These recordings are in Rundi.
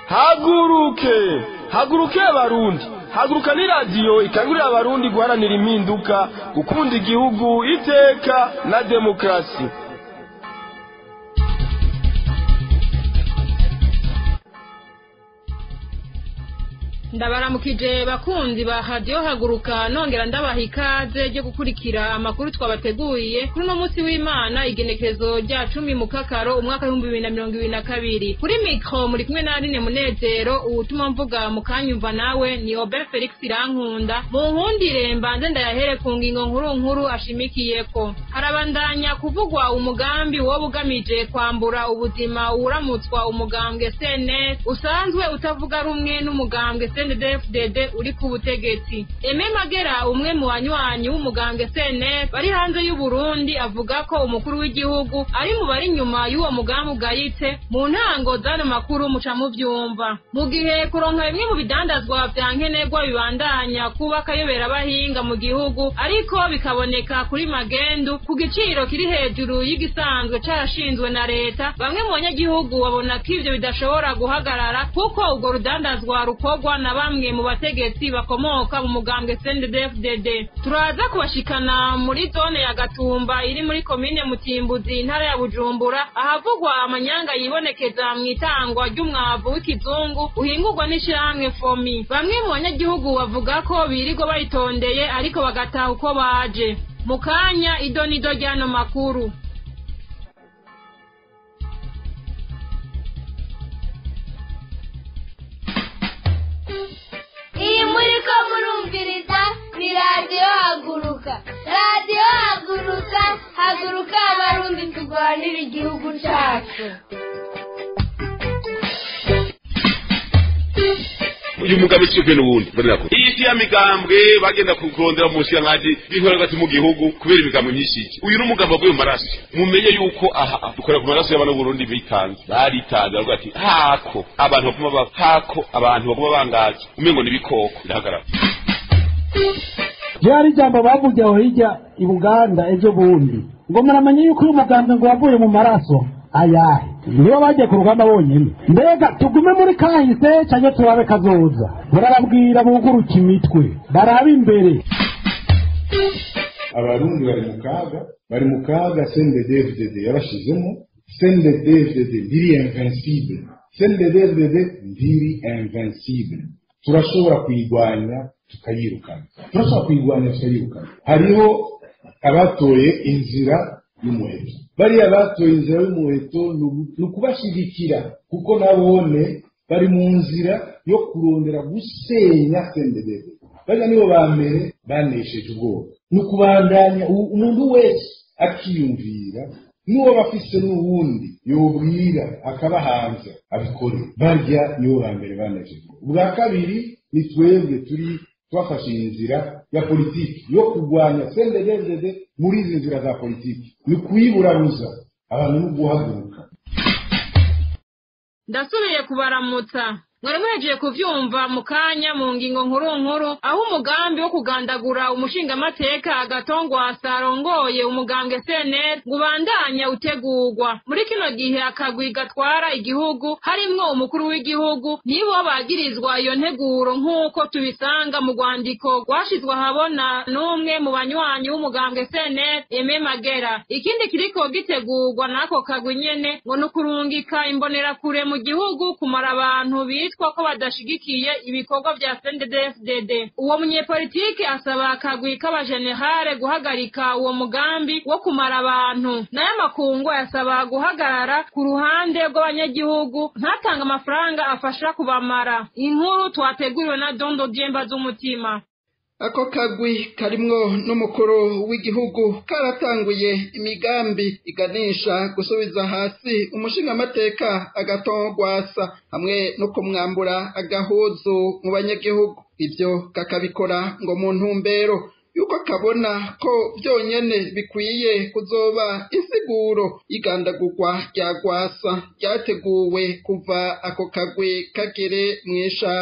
haguruke haguruke abarundi haguruka ni radiyo ikangurira abarundi guharanira impinduka gukunda igihugu iteka na demokarasi ndabaramukije bakunzi ba radiyo haguruka nongera ndabaha ikaze ryo gukurikira amakuru twabateguriye kuri uno munsi w'imana igenekerezo rya cumi mu kakaro umwaka w'ibihumbi bibiri na mirongo ibiri na kabiri kuri mikoro muri kumwe na Aline munezero uwutuma mvuga mu kanyumva nawe ni obe felix irankunda mu nkundire mbanze ndayahere ku ngingo nkuru nkuru ashimikiyeko harabandanya kuvugwa umugambi woba ugamije kwambura ubuzima uwuramutswa umugambwe cns usanzwe utavuga rumwe n'umugambwe CNDD-FDD uri ku butegetsi Aime Magera umwe mu banywanyi w'umugambwe CNF bari hanze y'u Burundi avuga ko umukuru w'igihugu ari mu bari nyuma y'uwo mugambi ugayitse mu ntango z'ano makuru muca muvyumva mu gihe kuronka bimwe mu bidandazwa vya nkenerwa bibandanya kuba akayobera abahinga mu gihugu ariko bikaboneka kuri magendu ku giciro kiri hejuru y'igisanzwe carashinzwe na leta bamwe mu banyagihugu babona ko ivyo bidashobora guhagarara kuko urwo rudandazwa rukorwa na bamwe mu bategetsi bakomoka mu mugambwe CNDD-FDD turaza kubashikana muri zone ya Gatumba iri muri komine Mutimbuzi intara ya Bujumbura ahavugwa amanyanga yibonekeza mu itangwa ry'umwavu w'ikizungu uhingurwa n'ishirahamwe Fomi bamwe mu banyagihugu bavuga ko birirwa bayitondeye ariko bagataha uko baje mu kanya idonido ry'ano makuru iyi muri ko murumviriza ni radiyo haguruka radiyo haguruka haguruka abarundi turwanira igihugu cyacu uyu mugabo icibwe n'ubundi mbonera ko iyi si ya migambwe bagenda kurondera mu nshiyankazi b'inkorera hagati mu gihugu kubera imigambo myinshi iki uyu n'umugambo wavuye mu maraso mumenye yuko aha dukorera ku maraso y'abana b'uburundi bitanze baritanze baravuga ati hako abantu baguma ba hako abantu baguma bangaje umengo ni ibikoko birahagarara ryari ijambo bavuze aho hirya i buganda ejo bundi ngo muramenya yuko uyu muganga ngo wavuye mu maraso ayahe nibo bagiye ku rugamba bonyine mbega tugume muri kahise cyangwa turabe kazoza barababwira buguruke imitwe barabe imbere abarundi bari mu kaga bari mu kaga cndddfdd yabashizemo cndddfdd ndiri invincible cndddfdd ndiri invincible turashobora kuyirwanya tukayirukana turashobora kuyirwanya tukayirukana hariho abatoye inzira y'umuheto bariya batoye inzira y'umuheto ni ukubashyigikira kuko nabone bari mu nzira yo kurondera gusenya sendedede bariya nibo ba mbere banesheje ubwoba ni ukubandanya umuntu wese akiyumvira n'uwo bafise n'uwundi yobwira akabahanza abikore barya nibo ba mbere banesheje ubwa kabiri ni twebwe turi twafashe inzira ya politiki yo kurwanya sendedede muri izi nzira za politiki ni kuyiburaruza abantu no guhaguruka ndasubiye kubaramutsa mwari muhejeje kuvyumva mu kanya mu ngingo nkuru nkuru aho umugambi wo kugandagura umushingamateka agatongwasa arongoye umugambwe cnl ngo ubandanya utegurwa muri kino gihe akagwi gatwara igihugu harimwo umukuru w'igihugu nibo bagirizwa iyo nteguro nk'uko tubisanga mu rwandiko rwashizwe ahabona n'umwe mu banywanyi w'umugambwe cnl eme magera ikindi kiriko gitegurwa n'ako kagwi nyene ngo ni ukurungika imbonerakure mu gihugu kumara abantu bitwa bitwa ko badashigikiye ibikorwa vya CNDD-FDD uwo munyepolitike asaba akagwi k'abajenerale guhagarika uwo mugambi wo kumara abantu nayo amakungu yasaba guhagarara ku ruhande rw'abanyagihugu ntatanga amafaranga afasha kubamara inkuru twateguriwe na dondo dyemba z'umutima ako kagwi karimwo n'umukuru w'igihugu karatanguye imigambi iganisha gusubiza hasi umushingamateka agatongwasa hamwe no kumwambura agahuzu mu banyagihugu ivyo kakabikora ngo mu ntumbero yuko kabona ko byonyene bikwiye kuzoba insiguro y'igandagurwa rya gwasa ryateguwe kuva ako kagwi kagere mw'ishamba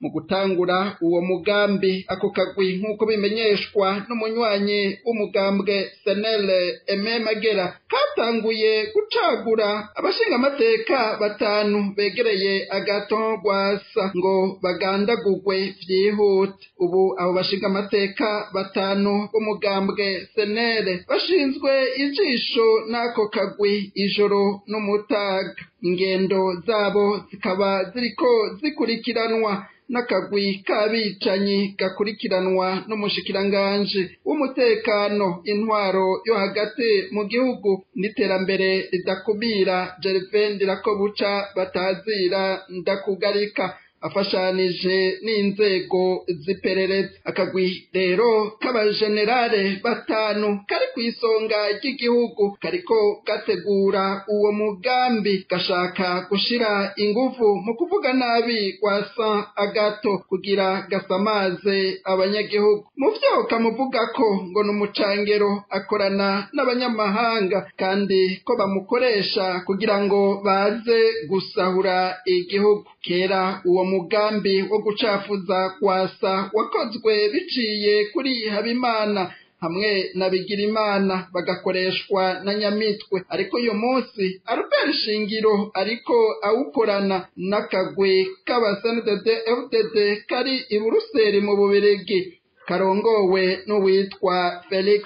mu gutangura uwo mugambi ako kagwi nk'uko bimenyeshwa n'umunywanyi w'umugambwe senele eme magera katanguye gucagura abashingamateka batanu begereye agaton rwasa ngo bagandagurwe vyihute ubu abo bashingamateka batanu b'umugambwe senere bashinzwe ijisho n'ako kagwi ijoro n'umutaga ingendo zabo zikaba ziriko zikurikiranwa n'akagwi k'abicanyi gakurikiranwa n'umushikiranganji w'umutekano intwaro yo hagati mu gihugu n'iterambere ridakumira Gervain Ndirakobuca batazira ndakugarika afashanije n'inzego ziperereza akagwi rero k'abajenerale batanu kari ku isonga ry'igihugu kariko gategura uwo mugambi gashaka gushira ingufu mu kuvuga nabi kwa San Agato kugira gasamaze abanyagihugu mu vyo kamuvuga ko ngo n'umucangero akorana n'abanyamahanga kandi ko bamukoresha kugira ngo baze gusahura igihugu kera uwo mugambi wo gucafuza kwasa wakozwe biciye kuri habimana hamwe na bigirimana bagakoreshwa na nyamitwe ariko uyu munsi albert shingiro ariko awukorana n'akagwi k'abaseneded fdd kari i buruseli mu bubirigi karongowe n'uwitwa felix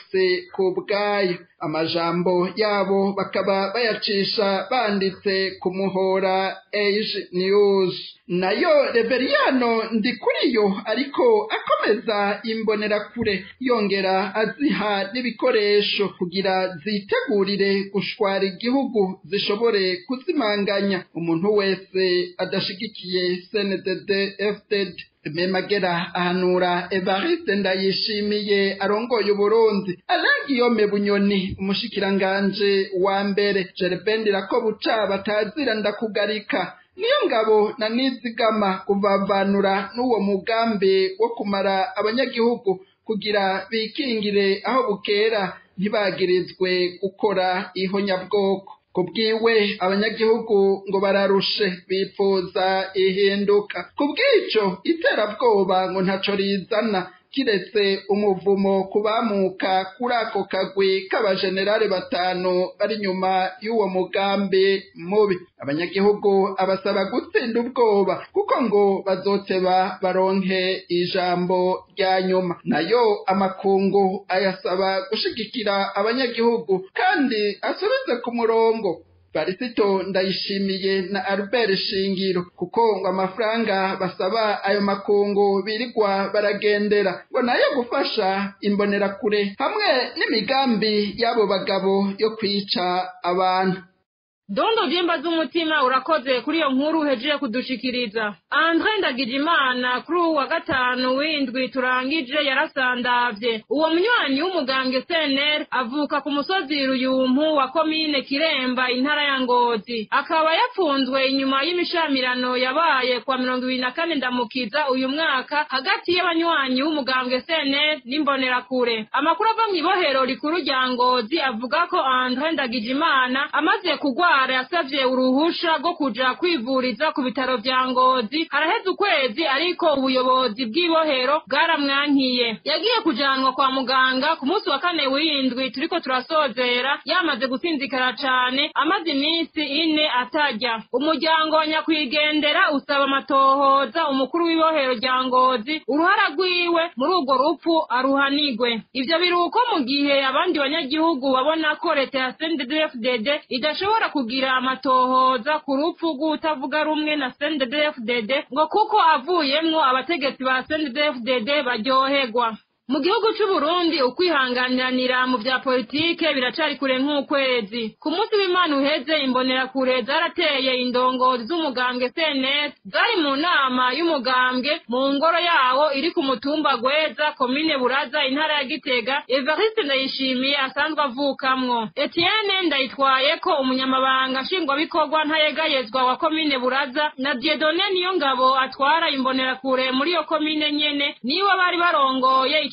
kubwayo amajambo yabo bakaba bayacisha banditse ku muhora age news nayo reveriyano ndikuriyo ariko akomeza imbonerakure yongera aziha n'ibikoresho kugira zitegurire gushwara igihugu zishobore kuzimanganya umuntu wese adashigikiye cndd fdd memagera ahanura evariste ndayishimiye arongoye uburundi arangiyome bunyoni umushikiranganje wa mbere jerebendera ko buca batazira ndakugarika niyo ngabo na nizigama kuvavanura n'uwo mugambi wo kumara abanyagihugu kugira bikingire aho bukera ntibagirizwe gukora ihonyabwoko kubwiwe abanyagihugu ngo bararushe bipfuza ihinduka kubw'ico iterabwoba ngo ntaco rizana kiretse umuvumo kubamuka kuri ako kagwi k'abajenerali batanu bari nyuma y'uwo mugambi mubi abanyagihugu abasaba gutsinda ubwoba kuko ngo bazoteba baronke ijambo rya nyuma nayo amakungu ayasaba gushigikira abanyagihugu kandi asubize ku murongo barisito ndayishimiye na albert shingiro kuko ngo amafaranga basaba ayo makungu birirwa baragendera ngo nayo gufasha imbonerakure hamwe n'imigambi y'abo bagabo yo kwica abantu dondo vyimba z'umutima urakoze kuri iyo nkuru uhejeje kudushikiriza andre ndagijimana kuri uwu wa gatanu w'indwi turangije yarasandavye uwo munywanyi w'umugambwe cnr avuka ku musozi ruyumpu wa komine kiremba intara ya ngozi akaba yapfunzwe inyuma y'imishamirano yabaye kwa mirongo ibiri na kane ndamukiza uyu mwaka hagati y'abanywanyi w'umugambwe cnr n'imbonerakure amakuru ava mw'ibohero rikuru rya ngozi avuga ko andre ndagijimana amaze kugwa yasavye uruhusha rwo kuja kwivuriza ku bitaro vya ngozi haraheze ukwezi ariko ubuyobozi bw'ibohero bwaramwankiye yagiye kujanwa kwa muganga ku munsi wa kane w'indwi turiko turasozera yamaze gusinzikara cane amaze iminsi ine atarya umuryango wa nyakwigendera usaba amatohoza umukuru w'ibohero rya ngozi uruhara rwiwe muri urwo rupfu aruhanigwe ivyo biruko mu gihe abandi banyagihugu babona ko leta ya CNDD-FDD idashobora kugira amatohoza ku rupfu rw'utavuga rumwe na CNDD-FDD ngo kuko avuyemwo abategetsi ba CNDD-FDD baryoherwa mu gihugu c'u Burundi ukwihanganiranira mu vya politike biracari kure nk'ukwezi ku munsi w'Imana uheze imbonerakure zarateye indongozi z'umugambwe CNS zari mu nama y'umugambwe mu ngoro yawo iri ku mutumba Gweza komine Buraza intara ya Gitega Evariste Ndayishimiye asanzwe avukamwo Etienne Ndayitwaye ko umunyamabanga nshingwabikorwa ntayegayezwa wa komine Buraza na Dieudonne Niyongabo atwara imbonerakure muri iyo komine nyene niwe bari barongoye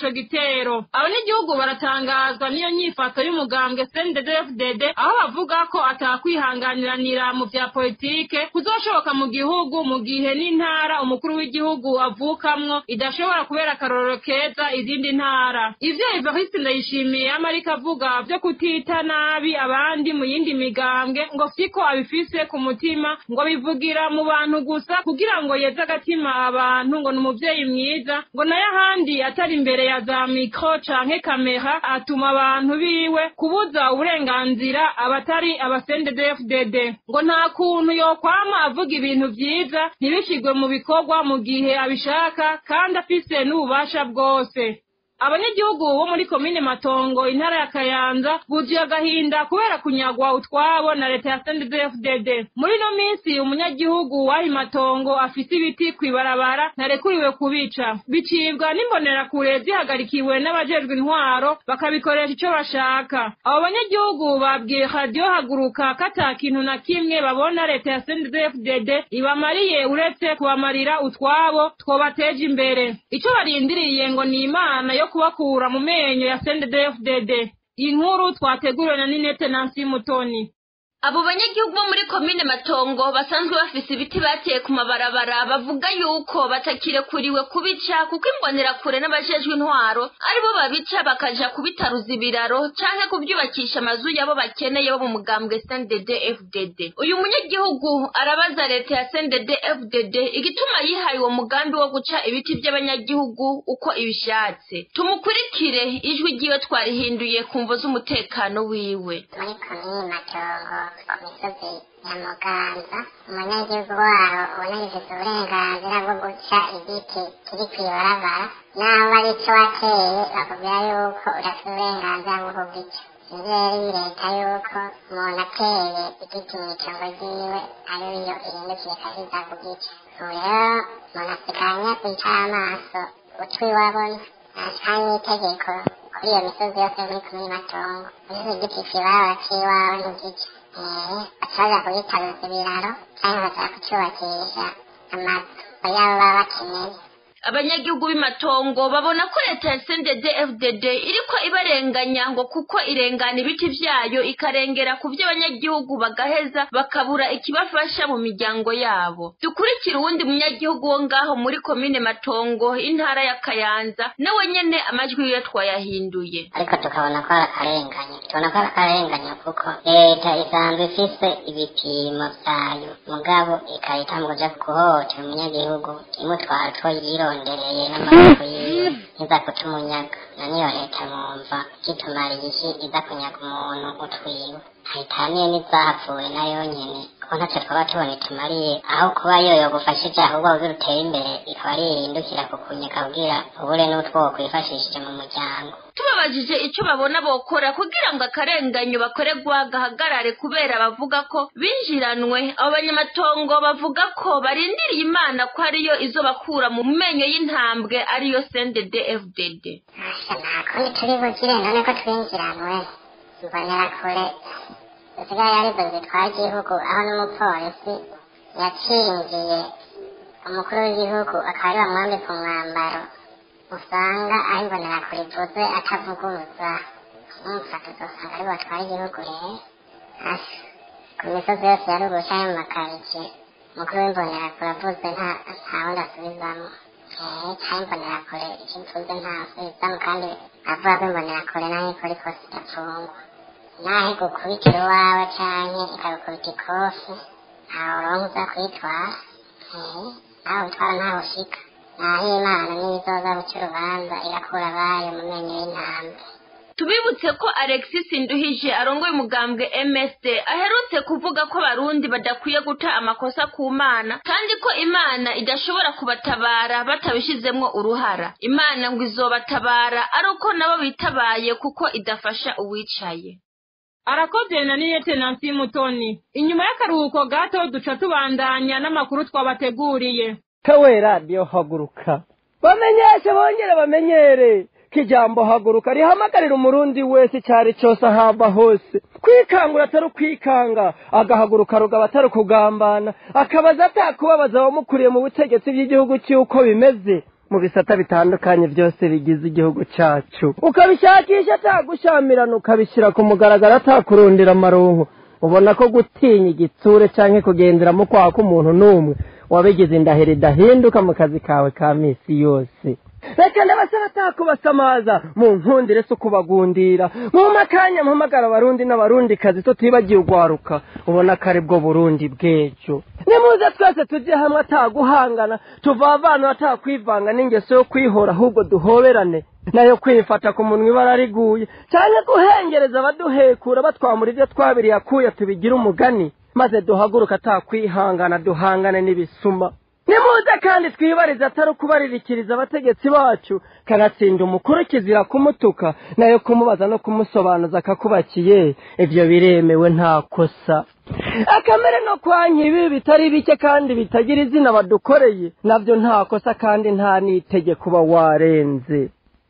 ico gitero abanyagihugu baratangazwa n'iyo nyifato y'umugambwe CNDD-FDD aho bavuga ko atakwihanganiranira mu vya politike kuzoshoboka mu gihugu mu gihe n'intara umukuru w'igihugu avukamwo idashobora kubera akarorero keza izindi ntara ivyo Evariste Ndayishimiye amarika avuga vyo kutita nabi abandi mu yindi migambwe ngo siko abifise ku mutima ngo bivugira mu bantu gusa kugira ngo yeze agatima abantu ngo ni umuvyeyi mwiza ngo nayo ahandi atari imbere ya za mikro canke kamera atuma abantu biwe kubuza uburenganzira abatari abasendedefdd ngo nta kuntu yokwama avuga ibintu vyiza ntibishigwe mu bikorwa mu gihe abishaka kandi afise n'ububasha bwose abanyagihugu bo muri komine matongo intara ya kayanza buzuye agahinda kubera kunyagwa utwabo na leta ya sndfdd muri ino minsi umunyagihugu w'ayi matongo afise ibiti kw'ibarabara ntarekuriwe kubica bicibwa n'imbonerakure zihagarikiwe n'abajejwe intwaro bakabikoresha ico bashaka abo banyagihugu babwiye radiyo haguruka ko ata kintu na kimwe babona leta ya sndfdd ibamariye uretse kubamarira utwabo twobateje imbere ico barindiriye ngo ni imana yo kubakura mu menyo ya CNDD-FDD inkuru twateguriwe na Ninete Nancy Mutoni abo banyagihugu bo muri komine matongo basanzwe bafise ibiti bateye ku mabarabara bavuga yuko batakirekuriwe kubica kuko imbonerakure n'abajejwe intwaro aribo babica bakaja kubitaruza ibiraro canke kuvyubakisha amazu yabo bakeneye bo mu mugambwe CNDD FDD uyu munyagihugu arabaza leta ya CNDD FDD igituma yihaye uwo mugambi wo guca ibiti vy'abanyagihugu uko ibishatse tumukurikire ijwi ryiwe twarihinduye ku mvo z'umutekano wiwe muri komini matongo ku misozi ya muganza umunyagihugu waho ubona gifite uburenganzira bwo guca igiti kiri kw'ibarabara naho ari cyo wateye bakubwira yuko udafite uburenganzira bwo kugica ivyo rero leta yuko umuntu ateye igiti mw'itongo ryiwe ariyo ihindukira ikahiza kugica ubu rero umuntu asikanya kwicara amaso utwi wabona ashikanye itegeko kuri iyo misozi yose muri komini matongo ugize igiti kw'ibarabara c'iwawe ntugica bacaza kugitaruza ibiraro cyangwa bashaka kucyubakisha amazu yabo baba bakeneye abanyagihugu b'imatongo babona ko leta ya CNDD FDD iriko ibarenganya ngo kuko irengana ibiti vyayo ikarengera ku vy'abanyagihugu bagaheza bakabura ikibafasha mu miryango yabo dukurikira uwundi munyagihugu wo ngaho muri komine matongo intara ya kayanza nawe nyene amajwi yiwe twayahinduye ariko tukabona ko ari akarengane tubona ko ari akarengane kuko leta isanzwe ifise ibipimo vyayo mugabo ikahita mu kuja guhohotera umunyagihugu imutwara utwo yirondereye n'amaboko yiwe iza kuca umunyaga na niyo leta mwumva gitumara iki iza kunyaga umuntu utwiwe hayitaniye n'izahapfuye nayo nyene kuko ntacyo twaba tubona itumariye aho kuba yo yogufashije ahubwo kugira utere imbere ikaba ari ihindukira kukunyika kugira ubure n'utwo wokwifashishije mu muryango tubabajije ico babona bokora kugira ngo akarenganyo bakorerwa gahagarare kubera bavuga ko binjiranwe abo banyamatongo bavuga ko barindiriye imana ko ariyo izobakura mu menyo y'intambwe ariyo CNDD FDD nta kundi turi bugire none ko twinjiranwe mbonera kure zisigaye arizo zitwara igihugu aho n'umupolisi yacingiye umukuru w'igihugu akaba ari bamwambika umwambaro usanga aho imbonerakure ivuze atavuguruza umufata uzosanga ari batwara igihugu rero hasi ku misozi yose ya ruguru canke mu makaritsiye umukuru w'imbonerakure avuze nta nta wundi asubizamwo canke imbonerakure icyo ivuze nta asubizamwo kandi avuga ko imbonerakure naho ikora ikosa idapfungwa naho igukubitira iwawe canke ikagukubita ikofi ntawe uronka uza kwitwara nawe witwara ntawe ushika naho imana niyo izoza guca urubanza irakura abayo mu menyo y'intambwe tubibutse ko alexis nduhije arongoye umugambwe msd aherutse kuvuga ko abarundi badakwiye guta amakosa ku mana kandi ko imana idashobora kubatabara batabishizemwo uruhara imana ngo izobatabara ari uko nabo bitabaye kuko idafasha uwicaye arakoze na niyete nansi mutoni inyuma y'akaruhuko gato duca tubandanya n'amakuru twabateguriye kawe radiyo haguruka bamenyeshe bongere bamenyere ko ijambo haguruka rihamagarira umurundi wese icyari cyose ahava hose kwikangura atari ukwikanga agahaguruka rugaba atari ukugambana akabaza atakubabaza abamukuriye mu butegetsi bw'igihugu cy'uko bimeze mu bisata bitandukanye byose bigize igihugu cacu ukabishakisha atagushamirana ukabishyira ku mugaragaro atakurundira amaronko ubona ko gutinya igitsure canke kugenderamo kwaka umuntu n'umwe wabigize indahiro idahinduka mu kazi kawe ka misi yose reka ndabasaba atakubasamaza mu nkundire si ukubagundira mu makanya mpamagara abarundi n'abarundi kazi tutibagiye ugwaruka ubona ko ari bwo burundi bw'ejo nimuze twese tujye hamwe ataguhangana tuvavana atakwivanga n'ingeso yo kwihora ahubwo duhoberane nayo kwifata ku munwa ibara riguye cyane guhengereza abaduhekura batwamura ibyo twabiriye akuye tubigire umugani maze duhaguruka atakwihangana duhangane n'ibisuma nimuze kandi twibarize atari ukubaririkiriza abategetsi bacu kanatsinda umukuru kizira kumutuka nayo kumubaza no kumusobanuza akakubakiye ibyo biremewe nta kosa akamere no kwa nkibi bitari bike kandi bitagira izina badukoreye nabyo nta kosa kandi nta n'itegeko uba warenze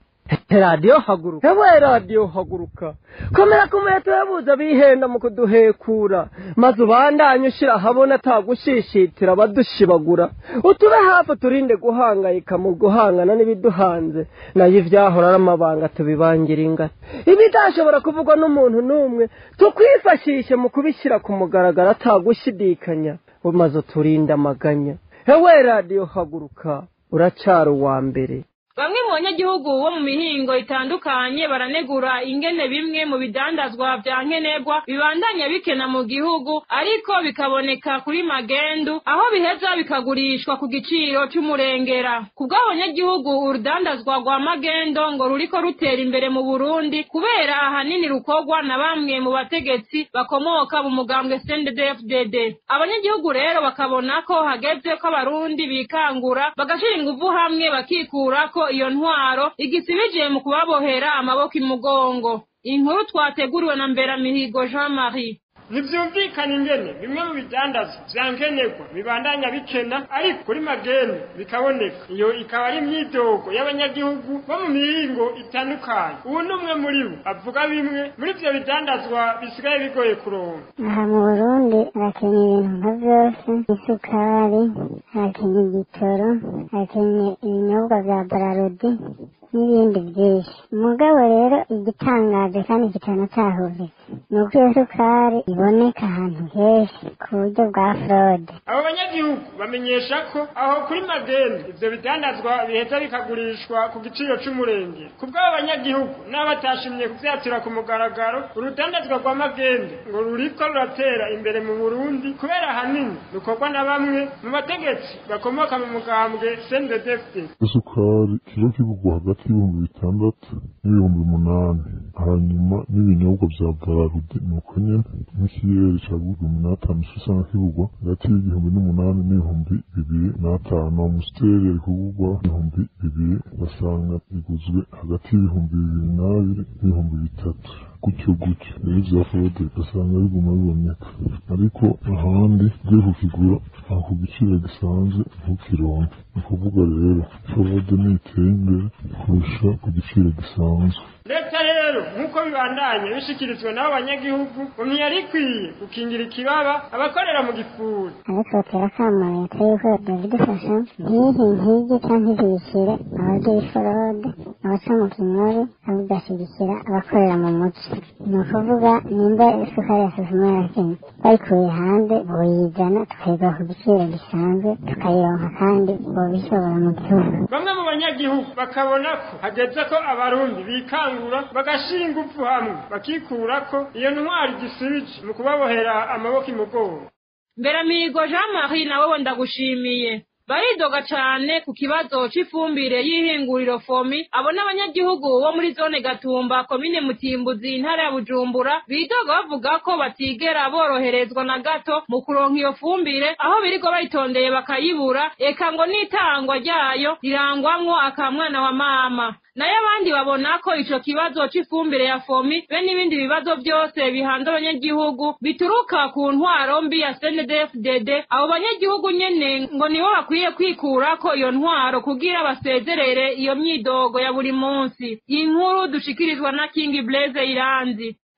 radiyo haguruka yabaye radiyo haguruka komera ku muheto yabuze bihenda mu kuduhekura maze ubandanye ushyira ahabona atagushishitira abadushibagura utube hafi turinde guhangayika mu guhangana n'ibiduhanze nayo ibyahora ari amabanga tubibangira ingata ibidashobora kuvugwa n'umuntu n'umwe tukwifashishe mu kubishyira ku mugaragaro atagushidikanya maze uturinde amaganya hewe radiyo haguruka uracara uwa mbere bamwe mu banyagihugu bo mu mihingo itandukanye baranegura ingene bimwe mu bidandazwa vya nkenerwa bibandanya bikena mu gihugu ariko bikaboneka kuri magendu aho biheza bikagurishwa ku giciro c'umurengera ku bw'abanyagihugu urudandazwa rwa magendo ngo ruriko rutera imbere mu burundi kubera ahanini rukorwa na bamwe mu bategetsi bakomoka mu mugambwe CNDD-FDD abanyagihugu rero bakabona ko hageze ko abarundi bikangura bagashira inguvu hamwe bakikurako iyo ntwaro igisibije mu kubabohera amaboko imugongo inkuru twateguriwe na mberamihigo jean marie ntibyumvikana ingene bimwe mu bidandazwa vya nkenerwa bibandanya bikena ariko kuri mageni bikaboneka iyo ikaba ari imyidogo y'abanyagihugu bo mu mihingo itandukanye ubu ni umwe muri bo avuga bimwe muri ivyo bidandazwa bisigaye bigoye kuronka aha mu burundi hakenye ibintu nka vyose isukari hakenye igitoro hakenye ibinyobwa vya bararudi n'ibindi byinshi umugabo rero igitangaje kandi kitanatahuritse ni uko iyo sukari iboneka ahantu henshi ku buryo bwa forode abo banyagihugu bamenyesha ko aho kuri mageni ivyo bidandazwa biheza bikagurishwa ku giciro c'umurenge ku bw'abo banyagihugu n'abatashimye kuvyatura ku mugaragaro urudandazwa rwa magende ngo ruriko ruratera imbere mu burundi kubera ahanini rukorwa na bamwe mu bategetsi bakomoka mu mugambwe sndedfd isukari kiro kigurwa hagati y'ibihumbi bitandatu n'ibihumbi umunani hanyuma n'ibinyobwa vya bararudi ni uko nyene n'ikiyeri cagurwa ibihumbi n'atanu usanga kigurwa hagati y'igihumbi n'umunani n'ibihumbi bibiri n'atanu amusiteri ari kugurwa ibihumbi bibiri ugasanga iguzwe hagati y'ibihumbi bibiri n'abiri n'ibihumbi bitatu gutyo gutyo rero vya forode ugasanga biguma biboneka ariko ahandi ugiye kukigura aho ku giciro gisanzwe ntukironke ni ukuvuga rero forode niteye imbere kurusha ku giciro gisanzwe leta rero nk'uko bibandanye bishikirizwa n'abo banyagihugu ngo ntiyari ikwiye gukingira ikibaba abakorera mu gifuri ariko batera akamo leta yuko yabidufasha ntihe nkige cyangwa ntizishyire abagira forode abaca mu kinyori ahubwo igashyigikira abakorera mu muci ni ukuvuga nimba isukari ya suzuma yakenye bayikuye hanze boyizana tukayigura ku giciro gisanzwe tukayironka kandi bobishobora mu gihugu bamwe mu banyagihugu bakabona ko hageze ko abarundi bikangura bagashira ingufu hamwe bakikurako iyo ntwari gisibije mu kubabohera amaboko imugongo mberamihigo jean marie nawe ndagushimiye baridoga cane ku kibazo c'ifumbire y'ihinguriro fomi abo n'abanyagihugu bo muri zone gatumba komine mutimbuzi intara ya bujumbura bidoga bavuga ko batigera boroherezwa na gato mu kuronka iyo fumbire aho biriko bayitondeye bakayibura eka ngo n'itangwa ryayo rirangwamwo akamwana wa mama nayo abandi babona ko ico kibazo c'ifumbire ya fomi be n'ibindi bibazo byose bihanze abanyagihugu bituruka ku ntwaro mbi ya CNDD-FDD abo banyagihugu nyene ngo nibo bakwiye kwikura ko iyo ntwaro kugira basezerere iyo myidogo ya buri munsi iyi nkuru dushikirizwa na King Blaze Iranzi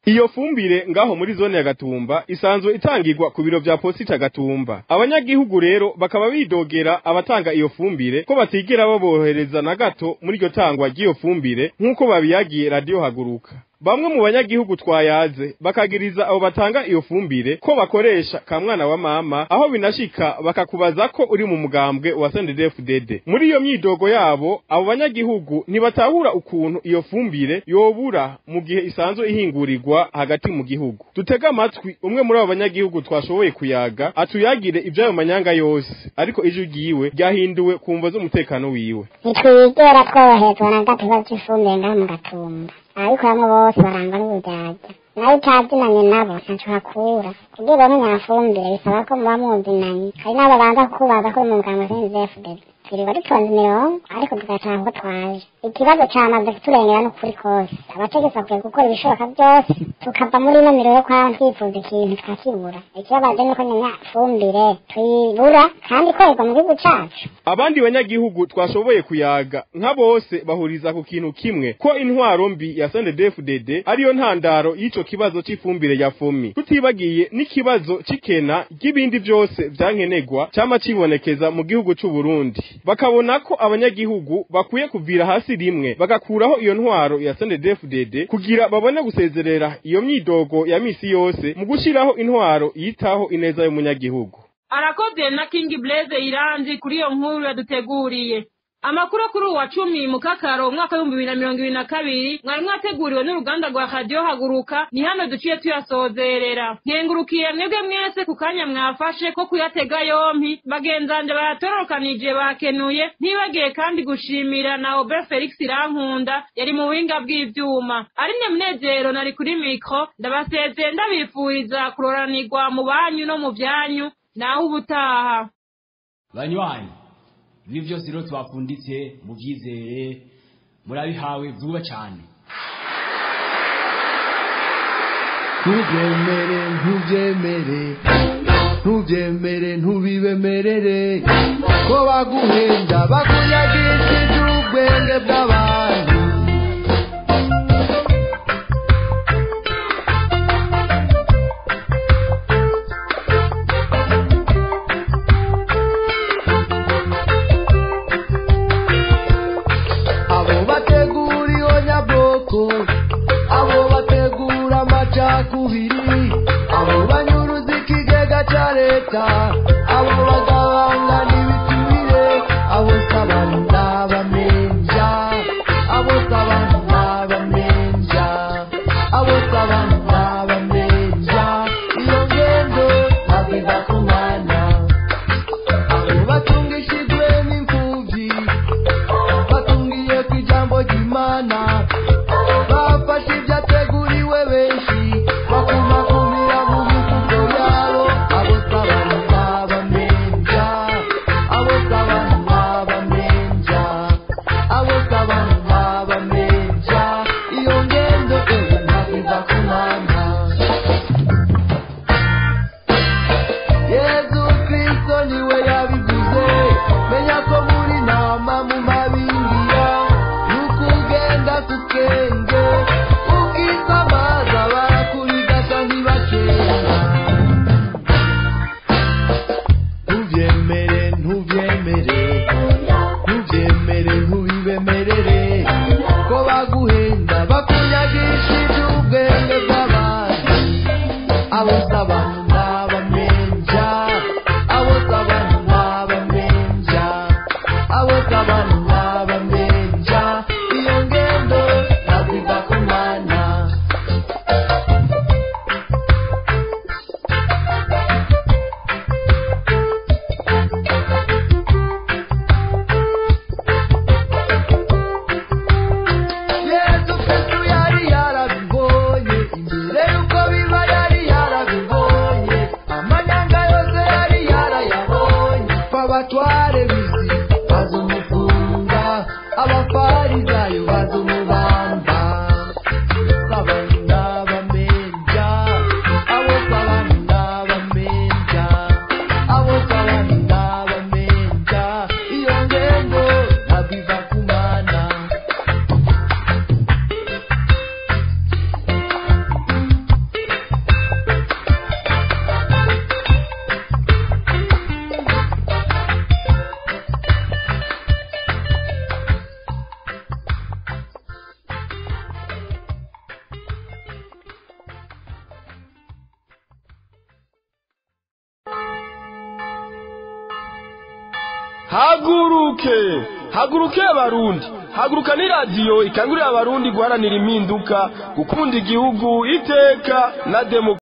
iyo fumbire ngaho muri zone ya Gatumba isanzwe itangirwa ku biro vya posita Gatumba abanyagihugu rero bakaba bidogera abatanga iyo fumbire ko batigera babohereza na gato muri iryo tangwa ry'iyo fumbire nk'uko babiyagiye radio haguruka bamwe mu banyagihugu twayaze bakagiriza abo batanga iyo fumbire ko bakoresha ka mwana wa mama aho binashika bakakubaza ko uri mu mugambwe wa CNDD-FDD muri iyo myidogo yabo abo banyagihugu ntibatahura ukuntu iyo fumbire yobura mu gihe isanzwe ihingurirwa hagati mu gihugu dutega amatwi umwe muri abo banyagihugu twashoboye kuyaga atuyagire iby'ayo manyanga yose ariko ijwi ryiwe ryahinduwe ku mvo z'umutekano wiwe ntitwigera tworoherezwa na gato ikibazo cy'ifumbire ngaho mu gatumba ababikoramo bose barangwa n'uburyarya nawe utazinanye nabo ntaco hakura kugira uronke nyafumbire bisaba ko muba muzinanye hari n'abo banza kukubaza ko uri mu muganga w'inzefudede twirirwa dutonze imirongo ariko tugataha uko twaje ikibazo camaze kuturengera n'ukuri kose abategetsi bakwiye gukora ibishoboka byose tukava muri ino miro yo kwaba twifuza ikintu tukakibura ikibabaje nuko nyanya fumbire tuyibura kandi ikorerwa mu gihugu cacu abandi banyagihugu twashoboye kuyaga nka bose bahuriza ku kintu kimwe ko intwaro mbi ya CNDD-FDD ariyo ntandaro y'ico kibazo c'ifumbire ya fomi tutibagiye n'ikibazo c'ikena ry'ibindi vyose vyankenegwa cama cibonekeza mu gihugu c'u Burundi bakabona ko abanyagihugu bakwiye kuvira hasi rimwe bagakuraho iyo ntwaro ya CNDD-FDD kugira babone gusezerera iyo myidogo ya misi yose mu gushiraho intwaro yitaho ineza y'umunyagihugu arakoze na King Blaze Iranzi kuri iyo nkuru yaduteguriye amakuru kuri uwa cumi mu kakaro umwaka w'ibihumbi bibiri na mirongo ibiri na kabiri mwari mwateguriwe n'uruganda rwa radiyo haguruka ni hano duciye tuyasozerera nkengurukiye mwebwe mwese ku kanya mwafashe ko kuyatega yompi bagenzanje bayatororokanije bakenuye ntibagiye kandi gushimira na obe felix irankunda yari mu buhinga bw'ivyuma ari ne munezero nari kuri mikro ndabasezeye ndabifuriza kuroranirwa mu banyu no mu vyanyu naho ubutaha banywanyi ibi byose rero twapfunditse mubyizere murabihawe vuba cyane ntubyemere ntubyemere ntubyemere ntubibemerere ko baguhenda bakunyagishije ubwenge bw'abantu abo bategura iyo nyabwoko abo bategura amacakubiri abo banyuruza ikigega cya leta abo bagabanga n'ibiturire abo sabana n'abamenja abo sabana n'abamenja abo sabana n'abamenja iyo ngendo ntabwo iva ku mwana abo batungishijwe n'imfubyi batungiye ku ijambo ry'imana bafashe ibyateguriwe benshi bakumakumira mu mifuko yabo abo sabana n'abamenja abo sabana n'abamenja abo sabana n'abamenja iyo ngendo ewe ntabwo iva ku mwana yezu kristo niwe yabivuze menya ko muri nama mu mabingira n'ukugenda ku kenge ukisamaza barakurigasa ntibakera ntubyemere ntubyemere ntubyemere ntubibemerere ko baguhenda bakunyagishije ubwenge bw'abandi abo sabana n'abamenja abo sabana n'abamenja abo sabana n'abamenja iyo ngendo ntabwo iva ku mwana yesu kristu yari yarabibonye imbere y'uko biba yari yarabibonye amanyanga yose yari yarayabonye abatware bizi bazumufunga abafarizayo bazumubamba sabana bamenja abo sabana bamenja abo sabana bamenja iyo ngendo ntabwo iva ku mana haguruke haguruke abarundi haguruka ni radiyo ikangurira abarundi guharanira impinduka gukunda igihugu iteka na demokarasi